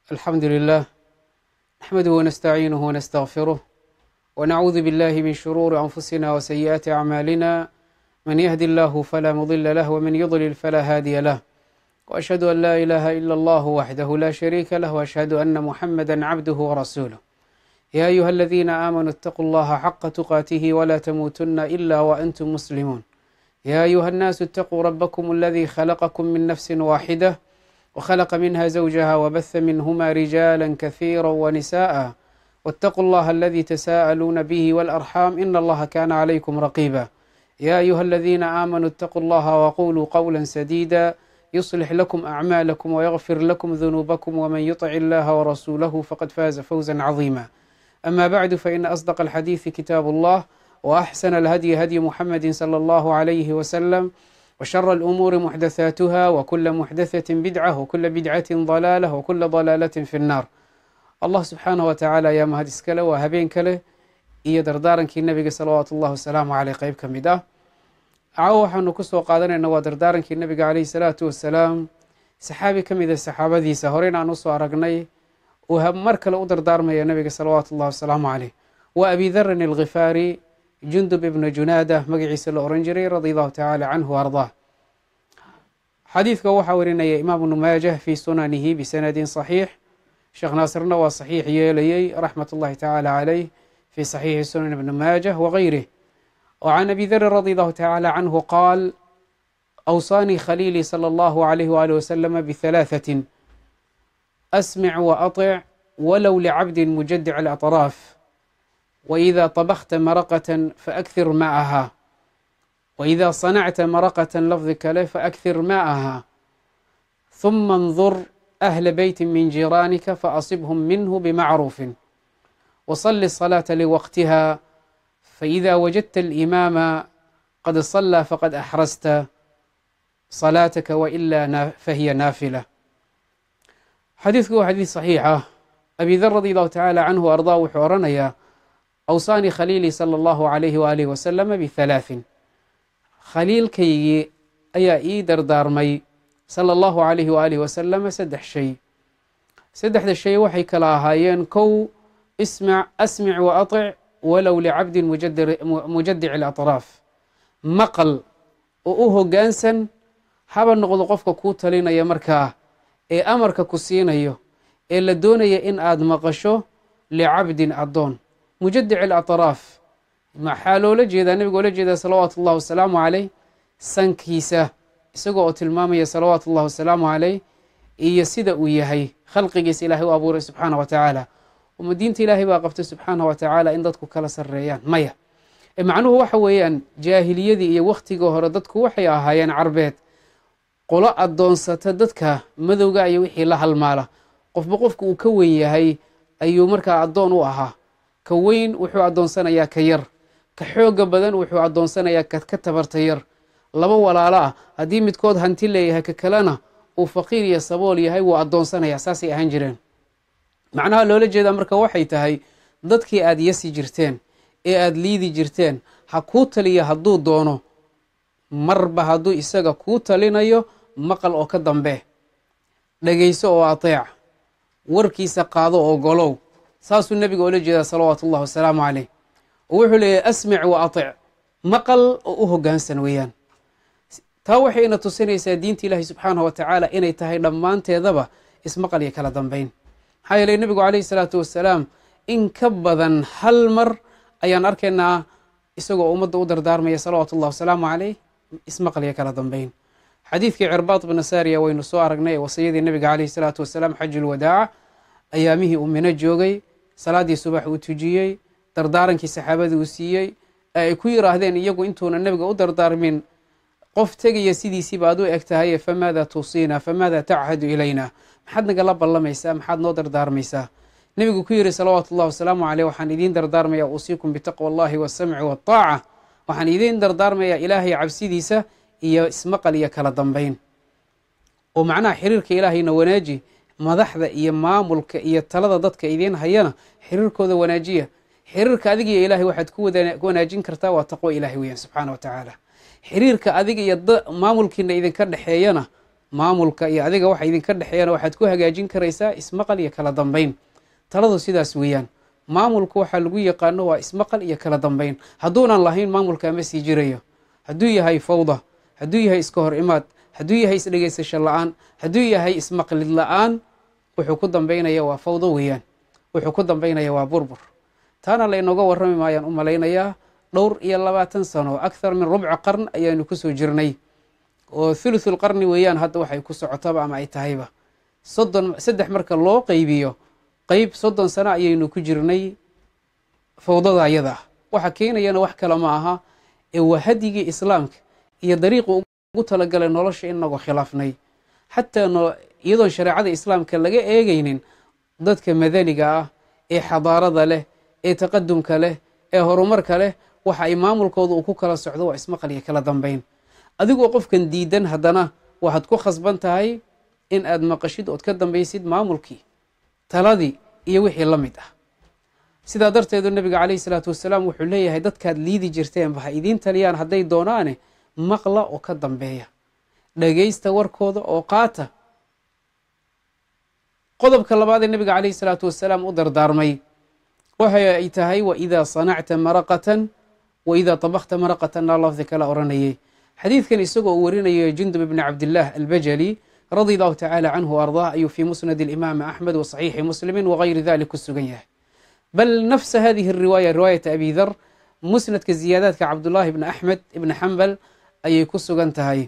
الحمد لله نحمده ونستعينه ونستغفره ونعوذ بالله من شرور أنفسنا وسيئات أعمالنا من يهد الله فلا مضل له ومن يضلل فلا هادي له وأشهد أن لا إله إلا الله وحده لا شريك له وأشهد أن محمدا عبده ورسوله يا أيها الذين آمنوا اتقوا الله حق تقاته ولا تموتن إلا وأنتم مسلمون يا أيها الناس اتقوا ربكم الذي خلقكم من نفس واحدة وخلق منها زوجها وبث منهما رجالا كثيرا ونساء واتقوا الله الذي تساءلون به والأرحام إن الله كان عليكم رقيبا يا أيها الذين آمنوا اتقوا الله وقولوا قولا سديدا يصلح لكم أعمالكم ويغفر لكم ذنوبكم ومن يطع الله ورسوله فقد فاز فوزا عظيما أما بعد فإن أصدق الحديث كتاب الله وأحسن الهدي هدي محمد صلى الله عليه وسلم وشر الأمور محدثاتها وكل محدثة بدعة وكل بدعة ضلالة وكل ضلالة في النار allah subxaanah wa tacaala ayaa mahad iskale waa habeen kale iyo dardaarankii nabiga salawaatu ullahi wasalaamu caleyh qeyb ka mid ah cawo waxaanu kusoo qaadanayna waa dardaarankii nabiga caleyhi salaatu wasalaam saxaabi ka mid a saxaabadiisa horeyna aan usoo aragnay uu mar kale u dardaarmaya nabiga salawaatu ullahi wasalaamu caleyh waa abi darin alkhifaari jundub ibna junaada magaciisa la oran jiray radi allahu tacaala canhu ardaa xadiidka waxaa warinaya imaam ibnu maajah fi sunanihi bisanadin saxiix sheekh naasirna waa saxiix yeelayey raxmat ullahi tacaala caleyh fi saxiixi sunan ibni maajah wagayrih وcan abi dri radi allahu tacaala canhu qaal awsaanii khaliilii salى allahu alayh waalih waslama bihalaathatin asmic waaطic walow licabdi mujadic alaطraaf waإida طabkhta maraqaة faأkhir macaha waإida sanacta maraqaة lafdi kale faأkhir macaha ثuma اndur أهل بيت من جيرانك فأصبهم منه بمعروف وصل الصلاة لوقتها فإذا وجدت الإمام قد صلى فقد أحرزت صلاتك وإلا فهي نافلة xadiidku waa xadiid صaxiixa abi dar radi allahu tacaala canhu ardaa wuxuu oranayaa awsaanii khaliilii salى اllahu عalayhi waalihi wasalama bihalaaثin khaliilkaygii ayaa ii dardaarmay sala allahu calayhi waaalih wasalama saddex shay saddexda shay waxay kala ahaayeen kow ismac asmic wa aطic walow licabdin mujadic alaطraaf maqal oo u hoggaansan haba noqdo qofka kuu talinaya markaa ee amarka ku siinayo ee la doonaya in aad maqasho licabdin addoon mujadic alaطraaf maxaa loola jeedaa nebiga oola jeedaa salawaatu ullahi wasalaamu caleyh sankiisa isagoo oo tilmaamaya salawaatu ullahi wasalaamu caleyh iyo sida uu yahay khalqigiisa ilaahay u abuuray subxaana wa tacaala uma diinta ilaahay baa qabtay subxaana wa tacaala in dadku kala sarreeyaan maya macnuhu waxa weeyaan jaahiliyadii iyo wakhtigii hore dadku waxay ahaayeen carbeed qolo addoonsata dadka madowga iyo wixii la halmaala qofba qofka uu ka weyn yahay ayuu markaa addoon u ahaa ka weyn wuxuu addoonsanayaa ka yar ka xooga badan wuxuu addoonsanayaa ka tabarta yar laba walaalo ah haddii midkood hanti leeyahay ka kalena uu faqiir iyo sabool yahay wuu addoonsanayaa saasay ahaan jireen macnaha loola jeedaa marka waxay tahay dadkii aad yasi jirteen ee aad liidi jirteen ha kuu taliya hadduu doono marba hadduu isaga kuu talinayo maqal oo ka dambe dhegayso oo ateec warkiisa qaado oo golow saasuu nebiga oola jeedaa salawaatu ullahi wasalaamu caleyh oo wuxuu leeyahay asmic wa atic maqal oo u hoggaansan weeyaan taa waxay ina tusinaysaa diinta ilaahi subxaanah wa tacaala inay tahay dhammaanteedaba ismaqal iyo kala dambeyn maxaa yeeley nebigu caleyhi salaatu wasalaam in ka badan hal mar ayaan arkaynaa isagoo ummadda u dardaarmaya salawaatu ullahi wasalaamu caleyh ismaqal iyo kala dambeyn xadiidkii cirbaad bna saariya waynu soo aragnay ee wasiyadii nebiga caleyhi salaatu wasalaam xajulwadaaca ayaamihii uu mino joogay salaaddii subax uu tujiyey dardaarankii saxaabadii uu siiyey ee ay ku yiraahdeen iyagu intuuna nebiga u dardaarmin qof tegaya sidiisiiba aad u eg tahaye famaada tuusiina famaada tachadu ilayna maxaad nagala ballamaysaa maxaad noo dardaarmaysaa nebigu ku yidhi salawaatu ullahi wasalaamu caleyh waxaan idiin dardaarmayaa uusiikum bitaqwa allahi wasamci waataaca waxaan idiin dardaarmayaa ilaahay cabsidiisa iyo ismaqal iyo kala dambeyn oo macnaha xiriirka ilaahayna wanaaji madaxda iyo maamulka iyo talada dadka idiin hayana xiriirkooda wanaajiya xiriirka adigiyo ilaahay waxaad ku wanaajin kartaa waa taqwo ilahay weeyaan subxaana wa tacaala xiriirka adiga iyo maamulkiina idinka dhexeeyana maamulka iyo adiga waxa idinka dhexeeyana waxaad ku hagaajin karaysaa ismaqal iyo kala dambeyn taladu sidaas weeyaan maamulku waxaa lagu yaqaano waa ismaqal iyo kala dambeyn hadduunan lahayn maamulka ama sii jirayo hadduu yahay fawda hadduu yahay iska hor imaad hadduu yahay isdhegeysasho la-aan hadduu yahay ismaqlid la-aan wuxuu ku dambeynaya waa fawdo weeyaan wuxuu ku dambeynaya waa burbur taana laynooga warrami maayaan u malaynayaa dhowr iyo labaatan sano akhar min rubca qarn ayaanu kusoo jirnay oo thuluthul qarni weeyaan hadda waxay ku socotaba ama ay tahayba soddon saddex marka loo qeybiyo qeyb soddon sano ayaynu ku jirnay fawdada ayada ah waxa keenayana wax kale ma aha ee waa hadyigii islaamka iyo dariiqu ugu talagalay nolosha inagoo khilaafnay xataa iyadoon shareecada islaamka laga eegaynin dadka madaniga ah ee xadaarada leh ee taqadumka leh ee horumarka leh waxa ay maamulkooda uu ku kala socdo waa ismaqal iyo kala dambeyn adigoo qofkan diidan haddana waxaad ku khasban tahay in aad maqashid ood ka dambaysid maamulkii taladii iyo wixii la mid ah sidaa darteedu nebiga calayhi salaatu wasalaam wuxuu leeyahay dadkaad liidi jirteenba ha idiin taliyaan hadday doonaane maqla oo ka dambeeya dhagaysta warkooda oo qaata qodobka labaad ee nebiga calayhi salaatu wasalaam u dardaarmay waxa ay tahay waidaa sanacta maraqatan waidaa طabakta maraqatan laa lafdi kala oranayay xadiidkan isagoo uu warinayo jundub ibni cabdillaah albajali radi allahu tacaala canhu ardaah ayuu fii musnad alimaami axmed wa saxiixi muslimi wagayri dalik ku sugan yahay bal nafsa hadihi riwaaya riwaayata abi dar musnadka ziyaadaadka cabdullaahi ibni axmed ibni xambal ayay ku sugan tahay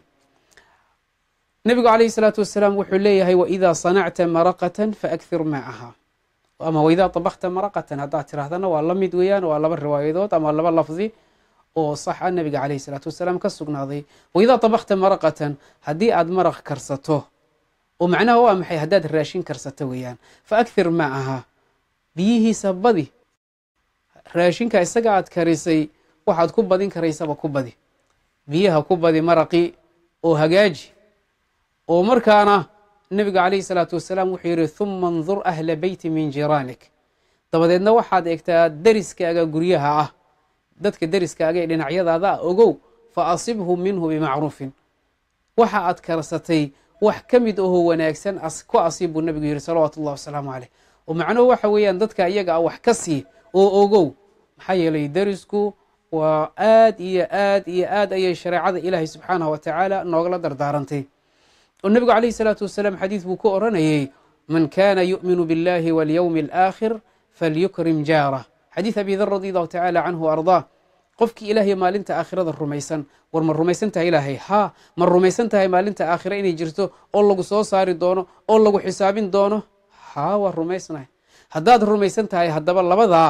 nebigu calayhi salaatu wasalaam wuxuu leeyahay waidaa sanacta maraqatan faakthir maaha ama waidaa طabakta maraqatan haddaad tirahdana waa la mid weeyaan waa laba riwaayadood ama laba lafdi oo sax a nebiga calayhi salaatu wasalaam ka sugnaaday waidaa طabakta maraqatan haddii aad maraq karsato oo macnaha waa maxay haddaad raashin karsato weeyaan faakthir maaha biyihiisa badi raashinka isaga aad karisay waxaad ku badin karaysaba ku badi biyaha ku badi maraqii oo hagaaji oo markaana nebiga calayhi salaatu wasalaam wuxuu yidhi huma ndur ahla beyti min jiraanik dabadeedna waxaad eegtaa deriskaaga guryaha ah dadka deriskaaga ee dhinacyadaada ah ogow fa asibhu minhu bimacruufin waxa aad karsatay wax ka mid ahoo wanaagsan ku asiib buu nebigu yidhi salawaatu ullahi wasalaamu caleyh oo macnuhu waxa weeyaan dadka iyaga ah wax ka sii oo ogow maxaa yeelay derisku waa aad iyo aad iyo aad ayay shareecada ilaahay subxaanahu wa tacaala noogala dardaarantay oo nebigu calayhi salaatu wasalaam xadiid buu ku oranayey man kana yu'minu biاllahi walyowmi alaakhir falyukrim jaarah xadiid abi dar radi allahu tacaala canhu ardaa qofkii ilaahay maalinta aakhirada rumaysan war ma rumaysan tahay ilaahay haa ma rumaysan tahay maalinta aakhira inay jirto oo lagu soo saari doono oo lagu xisaabin doono haa waa rumaysnahay haddaad rumaysan tahay haddaba labadaa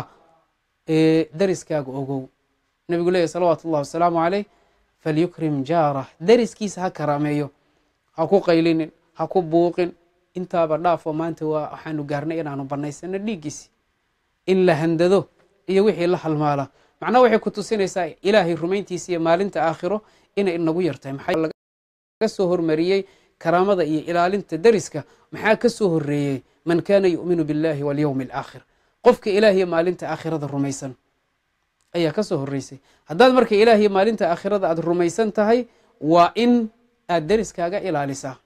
ee deriskaaga ogow nebigu leeyahy salawaatu ullahi wasalaamu caleyh falyukrim jaarah deriskiisa ha karaameeyo ha ku qaylinin ha ku buuqin intaaba dhaafo maanta waa waxaanu gaarnay inaanu banaysano dhiiggiisi in la handado iyo wixii la halmaala macnaha waxay ku tusinaysaa ilaahay rumayntiisa iyo maalinta aakhiro inay inagu yartahay maxaa laga soo hormariyey karaamada iyo ilaalinta deriska maxaa ka soo horeeyey man kana yu'minu biاllahi walyowmi alaakhir qofka ilaahiyo maalinta aakhirada rumaysan ayaa ka soo horeysay haddaad marka ilaahiyo maalinta aakhirada aad rumaysan tahay waa in aad deriskaaga ilaalisaa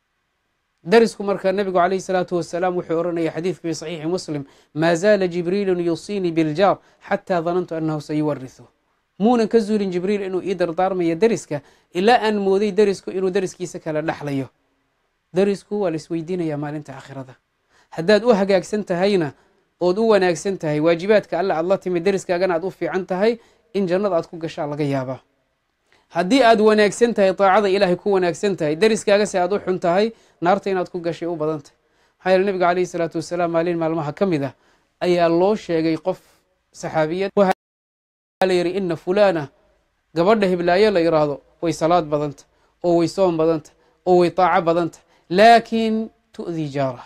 derisku marka nebigu calayhi salaatu wasalaam wuxuu oranaya xadiidka fi saxiixi muslim maa zaala jibriilun yusiinii biljaar xataa danantu annahu sayuwarisu muunan ka zuulin jibriil inuu ii dardaarmayo deriska ilaa aan mooday derisku inuu deriskiisa kala dhexlayo derisku waa la isweydiinaya maalinta aakhirada haddaad u hagaagsan tahayna ood u wanaagsan tahay waajibaadka alle aad la timid deriskaagana aad u fiican tahay in jannada aad ku gashaa laga yaabaa haddii aad wanaagsan tahay daacada ilaahay ku wanaagsan tahay deriskaagase aad u xun tahay naarta inaad ku gashay u badan tahay maxaa yeele nebiga calayhi salaatu wasalaam maalin maalmaha ka mid ah ayaa loo sheegay qof saxaabiyad waxaa la yidhi ina fulana gabadha hiblaayo la yidhaahdo way salaad badanta oo way soom badanta oo way daaco badanta laakiin tu'dii jaarah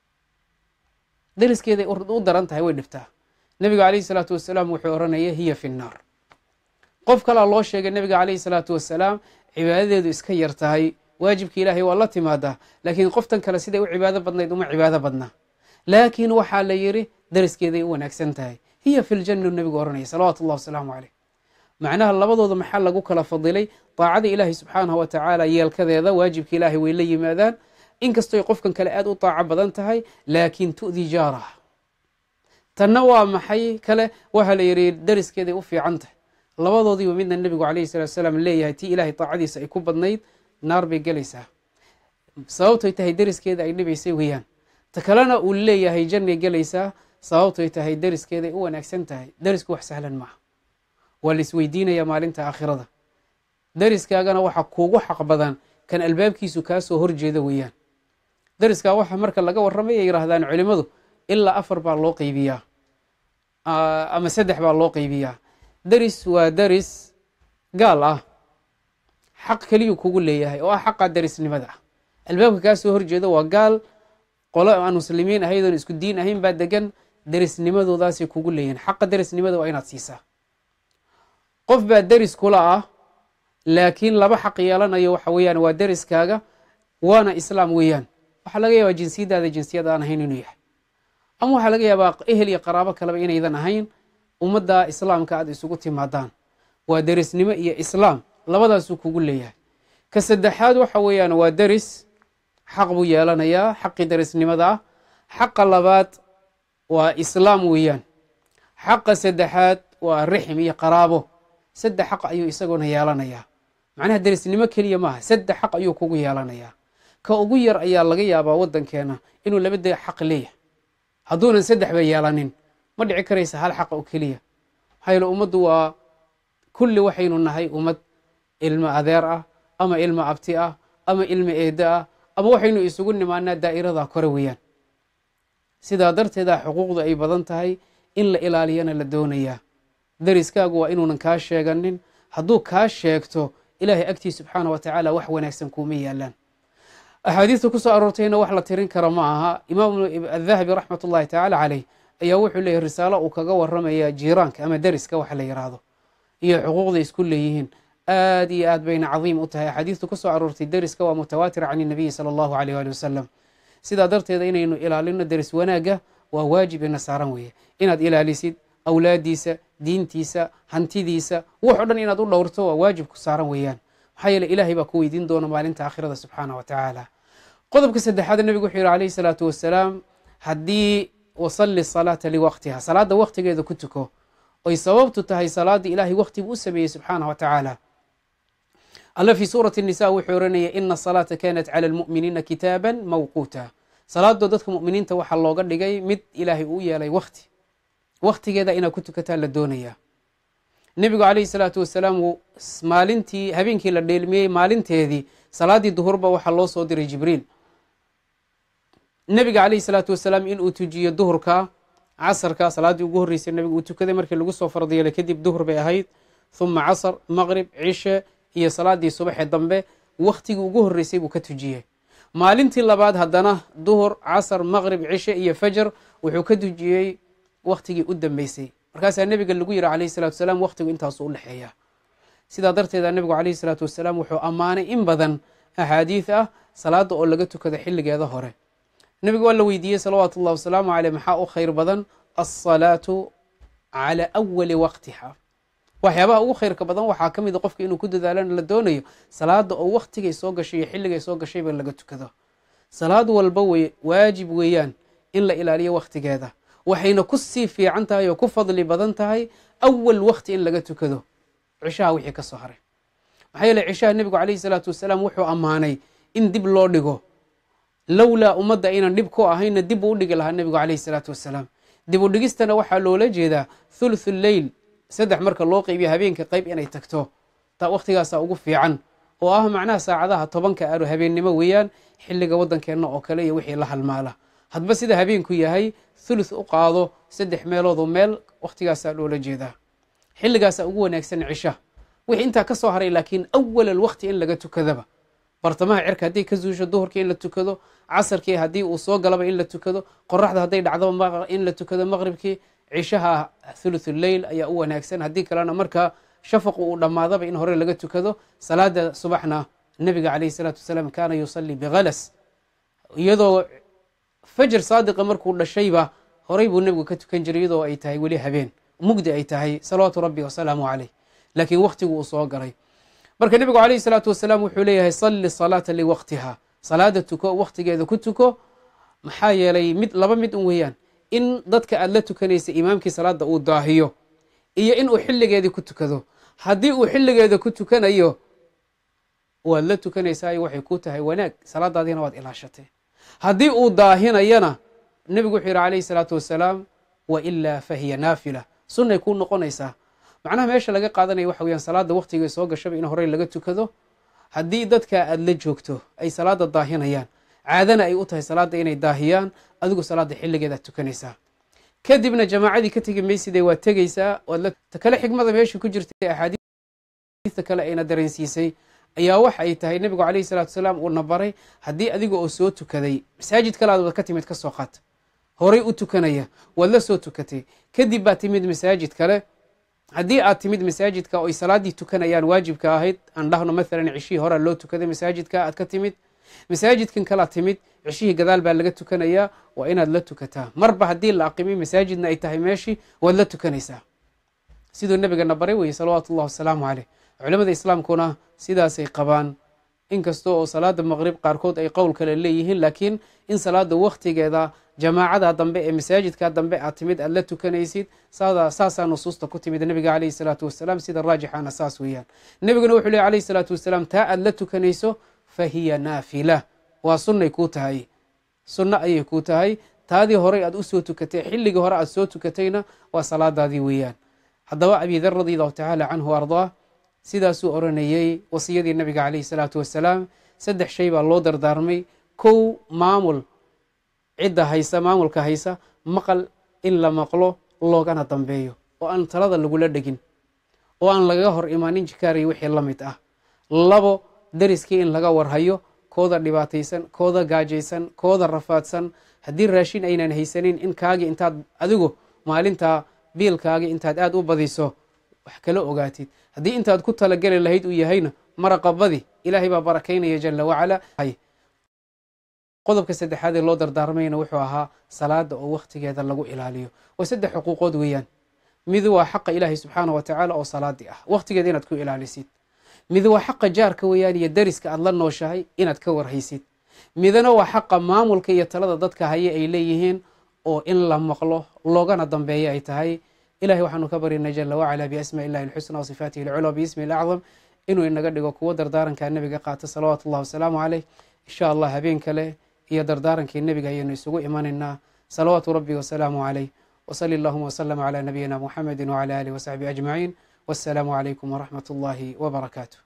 deriskeeday u daran tahay way dhibtaa nebiga calayhi salaatu wasalaam wuxuu oranaya hiya fi nnaar qof kalaa loo sheegay nebiga calayhi salaatu wasalaam cibaadadeedu iska yar tahay waajibka ilaahay waa la timaadaa laakiin qoftan kale siday u cibaado badnayd uma cibaado badnaa laakiin waxaa la yidhi deriskeeday u wanaagsan tahay hiya fi ljanna nebigu oranaya salawaatu ullahi wasalaamu caleyh macnaha labadooda maxaa lagu kala fadilay daacada ilaahay subxaanahu wa tacaala yeelkadeeda waajibka ilaahay way la yimaadaan inkastoy qofkan kale aad u daaco badan tahay laakiin tu'di jaarah tanna waa maxay kale waxaa la yidhi dariskeeday u fiican tahay labadoodiiba midna nebigu calayhi salatu salaam leeyahay tii ilaahay daacadiisa ay ku badnayd naar bay gelaysaa sababtoy tahay dariskeeda ay dhibaysay weeyaan ta kalena uu leeyahay jannay gelaysaa sababtoy tahay dariskeeday u wanaagsan tahay darisku wax sahlan maaha waa la isweydiinayaa maalinta aakhirada dariskaagana waxaa kuugu xaq badan kan albaabkiisu kaa soo horjeeda weeyaan dariskaa waxa marka laga warramay ay yidhaahdaan culimmadu ilaa afar baa loo qeybiyaa ama saddex baa loo qeybiyaa daris waa daris gaal ah xaq keliyuu kugu leeyahay oo ah xaqa darisnimada ah albaabka kaa soo horjeeda waa gaal qolo aan muslimiin ahaydoon isku diin ahayn baa degan darisnimadoodaasay kugu leeyihin xaqa darisnimada waa inaad siisaa qof baa deris kula ah laakiin laba xaq yeelanayo waxa weeyaan waa deriskaaga waana islaam weeyaan waxaa laga yaabaa jinsiyadaada jinsiyad aan ahayn inuu yahay ama waxaa laga yaabaa ehel iyo qaraabo kaleba inaydan ahayn ummadda islaamka aad isugu timaadaan waa derisnimo iyo islaam labadaasuu kugu leeyahay ka saddexaad waxa weeyaan waa deris xaq buu yeelanayaa xaqii derisnimada ah xaqa labaad waa islaam weeyaan xaqa saddexaad waa rixim iyo qaraabo saddex xaq ayuu isaguna yeelanayaa macnaha derisnimo keliya maaha saddex xaq ayuu kugu yeelanayaa ka ugu yar ayaa laga yaabaa waddankeena inuu laba de xaq leeyahay hadduunan saddexba yeelanin ma dhici karaysa hal xaq oo keliya maxaa yeele ummaddu waa kulli waxaynu nahay ummad ilmo adeer ah ama ilmo abti ah ama ilmo eeddo ah ama waxaynu isugu nimaanaa daa'irada kore weeyaan sidaa darteeda xuquuqdu ay badan tahay in la ilaaliyana la doonayaa deriskaagu waa inuunan kaa sheeganin hadduu kaa sheegto ilaahay agtii subxaana wa tacaala wax wanaagsan kuuma yaalaan axaadiista ku soo aroortayna wax la tirin kara ma aha imaam adahabi raxmat ullahi tacaala caleyh ayaa wuxuu leeyahy risaalo uu kaga waramaya jiiraanka ama deriska waxa la yidhaahdo iyo xuquuqda isku leeyihiin aad iyo aad bayna cadiim u tahay axaadiistu ku soo aroortay deriska waa mutawaatir can inabiyi sala allahu aleyh ali wasalam sidaa darteeda inaynu ilaalino deris wanaagga waa waajib ina saaran weeye inaad ilaalisid awlaadiisa diintiisa hantidiisa wax o dhan inaad u dhowrto waa waajib ku saaran weeyaan maxaa yeele ilaahay baa ku weydiin doona maalinta aakhirada subxaana wa tacaala qodobka saddexaad nebigu wuxuu yihi calayhi salaatu wasalaam haddii wasalli salaata liwaqtiha salaadda waqtigeeda ku tuko oy sababtu tahay salaaddii ilaahay waqtigu u sameeyey subxaana wa tacaala alla fii suurati nisa wuxuu oranaya ina salaata kanat cala almu'miniina kitaaban mawquuta salaadoo dadka mu'miniinta waxaa looga dhigay mid ilaahay uu yeelay waqti waqtigeeda inaad ku tukataa la doonayaa nebigu calayhi salaatu wasalaam maalintii habeenkii la dheelmiyey maalinteedii salaaddii duhurba waxaa loo soo diray jibriil nebiga calayhi salaatu wasalaam inuu tujiyo duhurka casarka salaaddii ugu horreysay nebigu uu tukaday markii lagu soo fardiyeelay kadib duhur bay ahayd huma casar maqrib cishe iyo salaaddii subaxee dambe wakhtigii ugu horreysay buu ka tujiyey maalintii labaad haddana duhur casar maqrib cishe iyo fajar wuxuu ka tujiyey wakhtigii u dambeysay markaasaa nebiga lagu yihi calayhi salatu wasalaam wakhtigu intaasu u dhexeeya sidaa darteeda nebigu calayhi salaatu wasalaam wuxuu ammaanay in badan axaadiid ah salaadda oo laga tukado xilligeeda hore nebigu waa la weydiiyey salawaatu ullahi wasalaamu caleyh maxaa u khayr badan alsalaatu cala awali waqtiha waxyaabaha ugu khayrka badan waxaa ka mid a qofka inuu ku dadaalana la doonayo salaada oo wakhtigay soo gashay iyo xilligay soo gashayba laga tukado salaad walba wey waajib weeyaan in la ilaaliyo wakhtigeeda waxayna ku sii fiican tahay oo ku fadli badan tahay awal wakhti in laga tukado cishaha wixii ka soo haray maxaa yeele cishaha nebigu calayhi salaatu wasalaam wuxuu ammaanay in dib loo dhigo lowlaa ummadda aynan dhib ku ahayna dib uu u dhigi lahaa nebigu calayhi salaatu wasalaam dib u dhigistana waxaa loola jeedaa thuluthu leyl saddex marka loo qeybiyo habeenka qeyb inay tagto taa wakhtigaasaa ugu fiican oo ah macnaha saacadaha tobanka aro habeennimo weeyaan xilliga waddankeenna oo kale iyo wixii la halmaala hadba sida habeenku yahay thuluth u qaado saddex meeloodoo meel waktigaasaa loola jeedaa xilligaasaa ugu wanaagsan cisha wixii intaa ka soo haray laakiin awalal wakti in laga tukadaba bartamaha cirka hadday ka zuusho duhurkii in la tukado casarkii haddii uu soo galaba in la tukado qoraxda hadday dhacdaba in la tukado maqribkii cishaha thuluth leyl ayaa u wanaagsan haddii kalena marka shafaqu uu dhammaadaba in hore laga tukado salaada subaxna nebiga calayhi salaatu wasalaam kaana yusalii bikhalas iyadoo fajr saadiqa markuu dhashayba horay buu nebigu ka tukan jiray iyadoo ay tahay weli habeen mugdi ay tahay salawaatu rabbi wasalaamu caleyh laakiin wakhtigu uu soo galay marka nebigu calayhi salaatu wasalaam wuxuu leeyahay salli salaata liwaqtiha salaada tuko wakhtigeeda ku tuko maxaa yeelay mid laba mid un weeyaan in dadka aad la tukanaysa imaamkii salaada uu daahiyo iyo in uu xilligeedii ku tukado haddii uu xilligeeda ku tukanayo waad la tukanaysaa waxay ku tahay wanaag salaadaadiina waad ilaashatay haddii uu daahinayana nebigu wuxuu yidhi calayhi salaatu wasalaam wa ilaa fahiya naafila sunnay kuu noqonaysaa macnaha meesha laga qaadanaya waxa weyaan salaada wakhtiga soo gashaba in horey laga tukado haddii dadka aad la joogto ay salaada daahinayaan caadana ay u tahay salaada inay daahiyaan adigu salaada xilligeedaad tukanaysaa kadibna jamaacadii ka tegi maysidee waad tegeysaa ta kale xikmada meesha ku jirtay axaadiista kale ayna dareensiisay ayaa waxa ay tahay nebigu calayhi salatu wasalaam uuna baray haddii adiga oo soo tukaday masaajid kale aad wad ka timid ka soo qaata horay u tukanaya waad la soo tukatay kadib baad timid masaajid kale haddii aad timid masaajidka oo ay salaaddii tukanayaan waajibka ahayd aan dhahno maalan cishihii horaa loo tukaday masaajidka aad ka timid masaajidkan kalaad timid cishihii gadaal baa laga tukanayaa waa inaad la tukataa marba haddii la aqimay masaajidna ay tahay meeshii waad la tukanaysaa siduu nebigana baray weye salawaatu ullahi wasalaamu caleyh culamada islaamkuna sidaasay qabaan inkasta oo salaada maqrib qaarkood ay qowl kale leeyihiin laakiin in salaada wakhtigeeda jamaacada dambe ee masaajidka dambe aad timid aad la tukanaysid saasaa nusuusta ku timid nebiga caleyhi salaatu wasalaam sida raajixana saas weeyaan nebiguna wuxuu ley alayhi salaatu wasalaam taa aad la tukanayso fa hiya naafila waa sunnay kuu tahay sunno ayay kuu tahay taadii horey aad usoo tukatay xilligii hore aad soo tukatayna waa salaadaadii weeyaan haddaba abidar radi allahu tacaala canhu ardaa sidaasuu oranayey wasiyadii nabiga caleyhi salaatu wasalaam saddex shay baa loo dardaarmay kow maamul cidda haysa maamulka haysa maqal in la maqlo loogana dambeeyo oo aan talada lagula dhegin oo aan lagaga hor imaanin jikaariy wixii la mid ah labo dariskii in laga warhayo kooda dhibaataysan kooda gaajaysan kooda rafaadsan haddii raashin aynan haysanin in kaagii intaad adigu maalintaa biilkaagii intaad aad u badiso wax kala ogaatid haddii intaad ku talageli lahayd uu yahayna maraqabadi ilaahay baa barakaynaya jala wacala qodobka saddexaad ee loo dardaarmayna wuxuu ahaa salaada oo wakhtigeeda lagu ilaaliyo waa saddex xuquuqood weeyaan mid waa xaqa ilaahay subxaana wa tacaala oo salaadii ah wakhtigeeda inaad ku ilaalisid mid waa xaqa jaarka weeyaan iyo dariska aad la nooshahay inaad ka warhaysid midna waa xaqa maamulka iyo talada dadka haye ay leeyihiin oo in la maqlo loogana dambeeya ay tahay ilahay waxaanu ka baryana jala wacala biasmaa illahi alxusna wasifaatihi alculaa biismi alacdam inuu inaga dhigo kuwo dardaarankaa nebiga qaata salawaatu ullahi wasalaamu caleyh insha allah habeen kale iyo dardaarankii nebiga ayaynu isugu imanaynaa salawaatu rabbi wasalaamu caleyh wsali allahuma wslama cla nabiyina muxamedi wcla alih wasaxbi ajmaciin wassalaamu calaykum waraxmat ullahi wbarakaatu